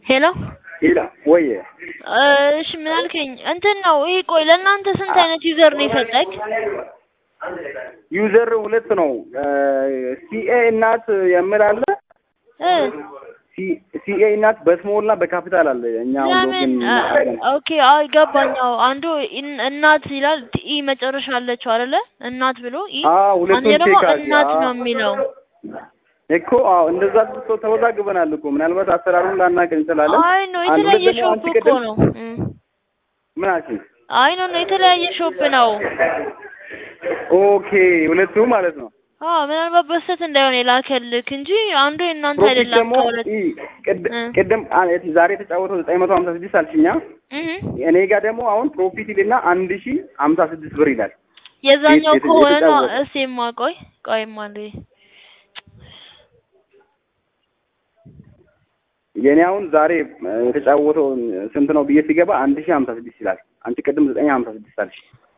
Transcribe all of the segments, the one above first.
ሄሎ ሄላ ወይ እሺ ምን አልከኝ? እንትን ነው ይሄ። ቆይ ለእናንተ ስንት አይነት ዩዘር ነው የሰጠክ? ዩዘር ሁለት ነው። ሲኤ እናት የምል አለ እ ሲኤ እናት በስሞል እና በካፒታል አለ። እኛ አሁን ለምን ሎጊን ኦኬ፣ አይ ገባኛው። አንዱ ኢን- እናት ይላል ኢ መጨረሻ አለችው አይደለ? እናት ብሎ ኢ አ ሁለቱን አንዴ ደግሞ ቼክ አድርጊ። እናት አ- ነው የሚለው። እኮ አዎ፣ እንደዛ ሰው ተወዛግበናል እኮ ምናልባት አሰራሩን ላናቅ እንችላለን። አይ ነው አንድ ሁለት የተለያየ ደግሞ ሾፕ አንቺ እኮ ቅድም ነው። እም። ምን አልሽኝ? አይ ነው ነው የተለያየ ሾፕ ነው። ኦኬ ሁለቱ ማለት ነው። አዎ ምናልባት በስተት እንዳይሆን የላከልክ እንጂ አንዱ የእናንተ ፕሮፊት አይደለም። ደግሞ ከሁለት ኢ ቅድ- እ ቅድም አ- ዛሬ የተጫወተው ዘጠኝ መቶ ሀምሳ ስድስት አልሽኛ። እህ እኔ ጋር ደግሞ አሁን ፕሮፊት ይልና አንድ ሺ ሀምሳ ስድስት ብር ይላል። የዛኛው የት- ከሆነ ነው። የተጫወተ እስኪማ ቆይ ቆይማ እንዴ የኔ አሁን ዛሬ እ፣ የተጫወተው ስንት ነው ብዬ ሲገባ አንድ ሺ ሀምሳ ስድስት ይላል። አንቺ ቅድም ዘጠኝ ሀምሳ ስድስት አልሽ።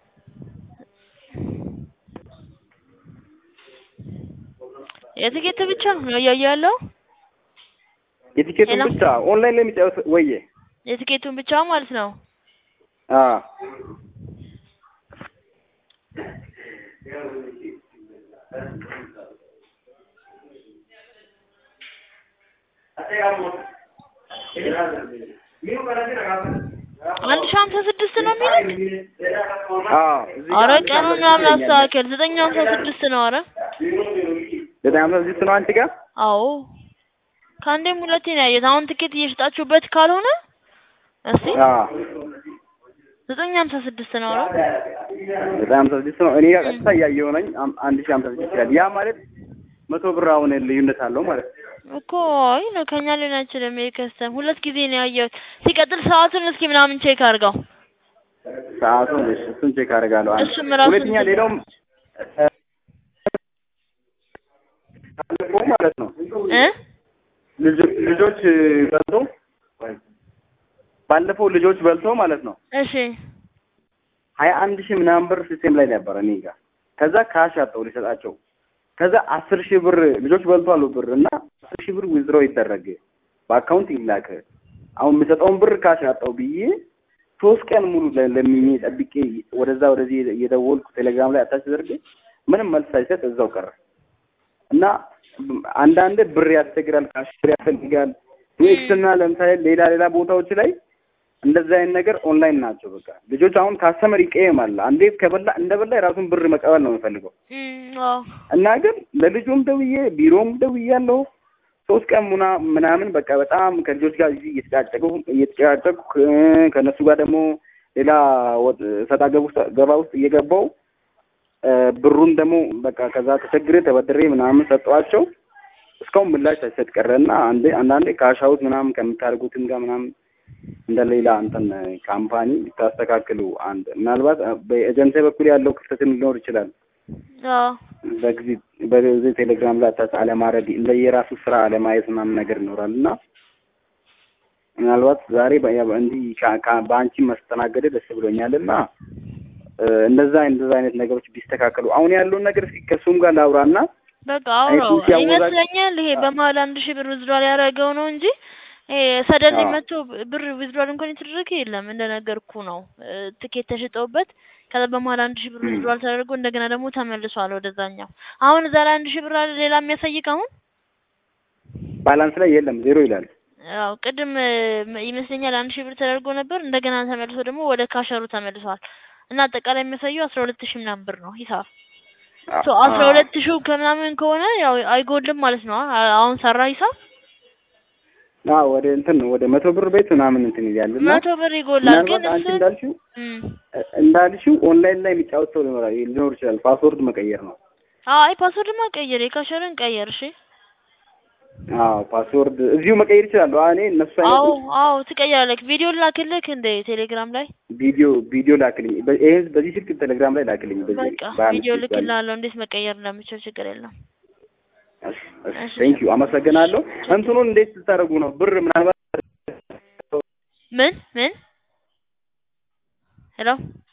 የትኬት ብቻ ነው እያየሁ ያለው የቲኬቱን ሌላ ብቻ ኦንላይን ላይ የሚጫወት ወዬ የትኬቱን ብቻ ማለት ነው። አ አንድ ሺህ ሀምሳ ስድስት ነው የሚልክ። አ እዚህ ጋር አረ አንድ ሺ ቀኑን ሀምሳ ምናምን ስድስት ይለኛል። አስተካከል። ዘጠኝ ሀምሳ ስድስት ነው። አረ ዘጠኝ ሀምሳ ስድስት ነው አንቺ ጋር አዎ ከአንዴም ሁለቴ ነው ያየሁት። አሁን ትኬት እየሸጣችሁበት ካልሆነ እስቲ አ ዘጠኝ ሀምሳ ስድስት ነው። አረ ዘጠኝ ሀምሳ ስድስት ነው። እኔ ጋር እም። ቀጥታ እያየሁ ነኝ። አም- አንድ ሺ ሀምሳ ስድስት ይላል። ያ ማለት መቶ ብር አሁን ልዩነት አለው ማለት ነው። እኮ አይ ነው ከኛ ሊሆን አይችልም። ይሄ ከስተም ሁለት ጊዜ ነው ያየሁት። ሲቀጥል ሰዓቱን እስኪ ምናምን ቼክ አድርገው። ሰዓቱን እሺ፣ እሱን ቼክ አደርጋለሁ። አንድ እሱም ራሱ ሁለተኛ እንትን ሌላውም እ፣ ባለፈው ማለት ነው እ ልጆ- ልጆች በልቶ ባለፈው ልጆች በልቶ ማለት ነው እሺ ሀያ አንድ ሺህ ምናምን ብር ሲስቴም ላይ ነበረ እኔ ጋር። ከዛ ካሽ አጣው ሊሰጣቸው። ከዛ አስር ሺህ ብር ልጆች በልቷሉ ብር እና አስር ሺህ ብር ዊዝድሮ ይደረግ በአካውንት ይላክ። አሁን የምሰጠውን ብር ካሽ አጣው ብዬ ሶስት ቀን ሙሉ ለ- ለምኜ ጠብቄ ወደዛ ወደዚህ እየደወልኩ ቴሌግራም ላይ አታች ተደርጌ ምንም መልስ ሳይሰጥ እዛው ቀረ እና አንዳንድ ብር ያስቸግራል፣ ካሽ ብር ያስፈልጋል። ዩኤክስ እና ለምሳሌ ሌላ ሌላ ቦታዎች ላይ እንደዚህ አይነት ነገር ኦንላይን ናቸው። በቃ ልጆች አሁን ካስተመር ይቀየማል። አንዴ ከበላ እንደበላ የራሱን ብር መቀበል ነው የሚፈልገው እም አዎ እና ግን ለልጁም ደውዬ ቢሮም ደውያለሁ ሶስት ቀን ሙና ምናምን በቃ በጣም ከልጆች ጋር እዚህ እየተጫጨቁ እየተጨቃጨቁ እ፣ ከእነሱ ጋር ደግሞ ሌላ ወጥ ሰጣ ገብ ውስጥ ገባ ውስጥ እየገባው እ፣ ብሩን ደግሞ በቃ ከዛ ተቸግሬ ተበድሬ ምናምን ሰጠዋቸው። እስካሁን ምላሽ ሳይሰጥ ቀረ እና አንዴ አንዳንዴ ካሻውት ምናምን ከምታደርጉትም ጋር ምናምን እንደ ሌላ እንትን ካምፓኒ ልታስተካክሉ አንድ ምናልባት በኤጀንሲ በኩል ያለው ክፍተትን ሊኖር ይችላል። አዎ በጊዜ በጊዜ ቴሌግራም ላይ አታች አለማድረግ ለየራሱ ስራ አለማየት ምናምን ነገር ይኖራል እና ምናልባት ዛሬ በ- ያ- እንዲህ ከ- ከ- በአንቺ መስተናገደ ደስ ብሎኛል እና እ፣ እንደዛ እንደዛ አይነት ነገሮች ቢስተካከሉ አሁን ያለውን ነገር እስኪ ከእሱም ጋር ላውራና በቃ አይ አውራው ትንሽ ያወዛግ ይመስለኛል። ይሄ በመሀል አንድ ሺህ ብር ዊዝድሯል ያደረገው ነው እንጂ ይሄ ሰደን አዎ መጥቶ ብር ዊዝድሯል እንኳን የተደረገ የለም። እንደነገርኩ ነው እ፣ ትኬት ተሽጠውበት ከዛ በመሀል አንድ ሺህ ብር እም። ዊዝድሯል ተደርጎ እንደገና ደግሞ ተመልሷል ወደዛኛው። አሁን እዛ ላይ አንድ ሺህ ብር አለ ሌላ የሚያሳይቅ አሁን ባላንስ ላይ የለም ዜሮ ይላል። አዎ ቅድም እ፣ ይመስለኛል አንድ ሺህ ብር ተደርጎ ነበር እንደገና ተመልሶ ደግሞ ወደ ካሸሩ ተመልሷል እና አጠቃላይ የሚያሳየው አስራ ሁለት ሺህ ምናምን ብር ነው ሂሳብ አ- ሶ አስራ አዎ ሁለት ሺህ ከምናምን ከሆነ ያው አይጎልም ማለት ነው። አ- አሁን ሰራ ሂሳብ አዎ ወደ እንትን ነው ወደ መቶ ብር ቤት ምናምን እንትን ይላል እና መቶ ብር ይጎላል። ግን ምናልባት አንቺ እሱ እንዳልሽው እም፣ እ፣ እንዳልሽው ኦንላይን ላይ የሚጫወት ሰው ሊኖር ሊኖር ይችላል። ፓስወርድ መቀየር ነው። አይ ፓስወርድማ ቀይር፣ የካሸርን ቀየር። እሺ አዎ ፓስወርድ እዚሁ መቀየር ይችላሉ። እኔ እነሱ አዎ አይነቶች አዎ ትቀይራለህ። ቪዲዮ ላክልክ እንደ ቴሌግራም ላይ ቪዲዮ ቪዲዮ ላክልኝ። በ- ይሄ በዚህ ስልክ ቴሌግራም ላይ ላክልኝ። በዚህ በቃ በአንድ ቪዲዮ ስልክ ባለ ልክልሃለሁ እንዴት መቀየር እንደምችል ችግር የለም። እሺ ቴንክ ዩ አመሰግናለሁ። እንትኑን እንዴት ልታደርጉ ነው? ብር ምናልባት ምን ምን ሄሎ